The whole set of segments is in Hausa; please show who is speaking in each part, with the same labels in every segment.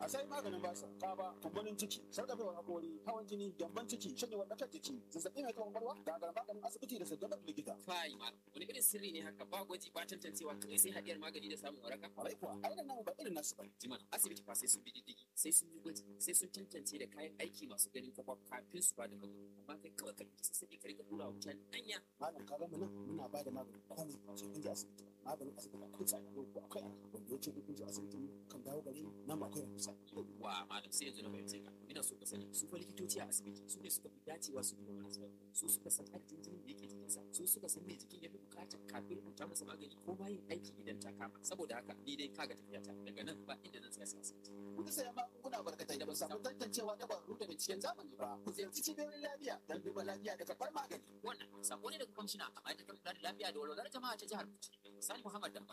Speaker 1: sai maganin basa kaba kumburin ciki sarkafewar hakori hawan jini gyamban ciki shanyewar ɗakar jiki zazzaɓi mai taɓa ƙwaƙwalwa gagar maganin asibiti da saddabar likita
Speaker 2: Fai ma, wani irin sirri ne haka ba gwaji ba tantancewa kai sai haɗiyar magani da samun waraka?
Speaker 1: kwarai kuwa ainihin namu ba irin nasu ba
Speaker 2: Jimana, asibiti fa sai sun bi diddigi, sai sun yi gwaji, sai sun tantance da kayan aiki masu ganin kwakwa kafin su ba da magani. Amma kai kawai ka ɗauki sassaƙi ka riƙa tura wa mutane anya.
Speaker 1: malam ka gama nan muna ba da maganin komai sai kun je asibiti maganin asibiti akwai tsada ko akwai arha wanda ya ce kun je asibitin kan dawo gari nan akwai rahusa
Speaker 2: Wa malam sai yanzu na fahimce ka. Ina so ka sani su fa likitoci a asibiti su ne suka fi dacewa su duba marasa lafiya. Su suka san adadin jinin da yake jikinsa. Su suka san me jikin ya fi bukata kafin rubuta masa magani ko ma yin aiki idan ta kama. Saboda haka ni dai kaga tafiyata daga nan ba inda zan tsaya sai asibiti.
Speaker 1: kuka saya magunguna barkatai da ba su samu tantancewa da ƙwararru da binciken zamani ba ku ziyarci cibiyoyin lafiya don duba lafiya da karɓar magani
Speaker 2: Wannan sako ne daga kwamishina a ma'aikatar kula da lafiya da walwalar jama'a ta jihar Bauchi. Sani Muhammad Dambal.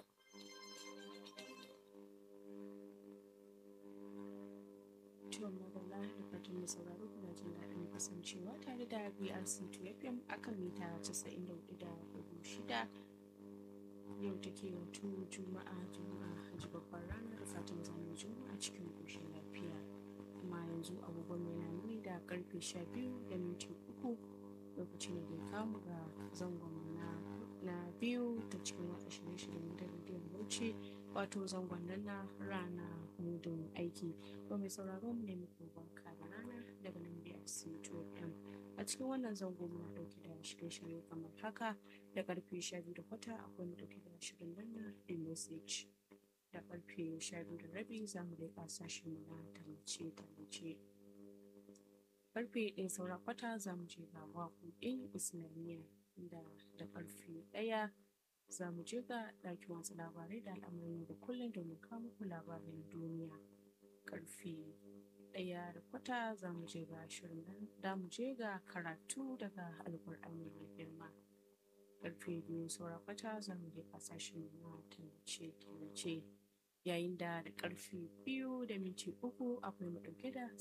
Speaker 3: Ciwon magana da fatan mai sauraro kuna jin daɗin kasancewa tare da BRC 2FM akan mita 94.6 yau take wato juma'a juma'a hajji babbar rana da fatan zanen juma'a cikin ƙoshin lafiya kuma yanzu agogon mai na nuni da karfe 12 da minti uku lokaci ne da kamu ga zangon na na biyu ta cikin watsa shirye-shiryen da rediyon bauchi wato zangon nan na rana mudun aiki ba mai sauraro mu ne muku barka da rana daga nan BRC 2FM a cikin wannan zango muna dauke da shirye-shirye kamar haka da karfe 12 da kwata akwai mu dauke da shirin nan na the message da karfe 12 da rabi za mu leƙa sashen mu na tallace-tallace karfe ɗaya saura kwata za mu je ga waƙoƙin islamiyya da da karfe ɗaya za mu je ga ɗakin wasu labarai da al'amuran da kullum domin kawo muku labaran duniya karfe ɗaya da kwata za mu je ga shirin nan da mu je ga karatu daga alƙur'ani mai girma karfe biyu saura kwata za mu je kasashen na tallace-tallace yayin da da karfe biyu da minti uku akwai mu ɗauke da